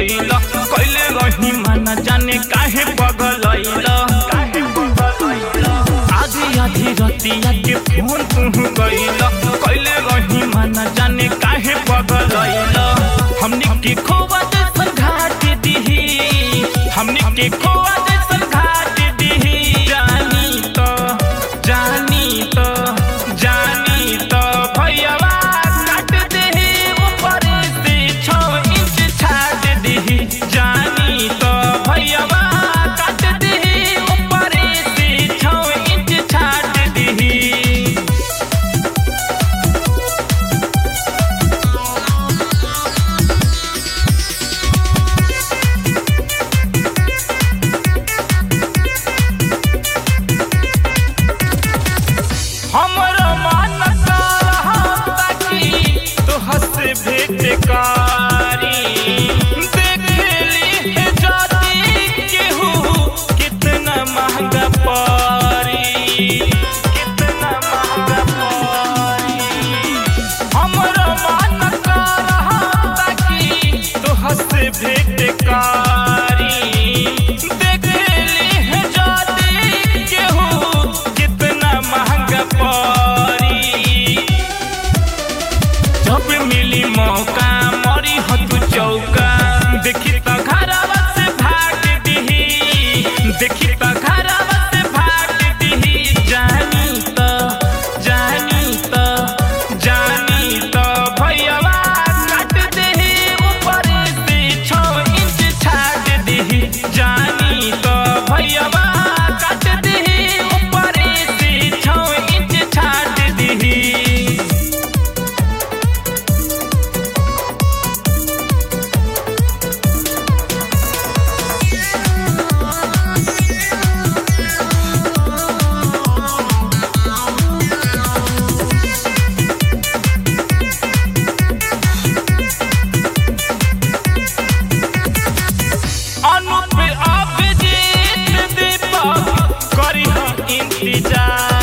गईल कैले रही माना जाने काहे पगलैल आधी आधी रतिया के फोन तू गईल कैले रही माना जाने काहे पगलैल हमनी के खोवा जैसन घाट दिही हमनी के खोवा जैसन घाट दिही जानी तो जानी तो जानी तो भैयावा काट देही ऊपर से छो इंच छाट देही जानी तो भैयावा काट देही ऊपर से छो इंच छाट देही हमरो मन कहता कि तोहर से भेंट कारी देखली है जाती केहू कितना महंगा परी कितना महंगा परी हमरो मन कहता कि तोहर से भेंट कारी देखली है जाती केहू कितना महंगा परी जब मिली मौका मरी हो तू चौका देखी तो घरवा से भाग दिही देखी तो घरवा से भाग दिही जानी तो जानी तो जानी तो भैयावा काट देही ऊपर से छो इंच छाट देही जानी तो भैयावा काट देही ऊपर से छो इंच छाट देही अनुप अभिजीत दीपक करी इंतजार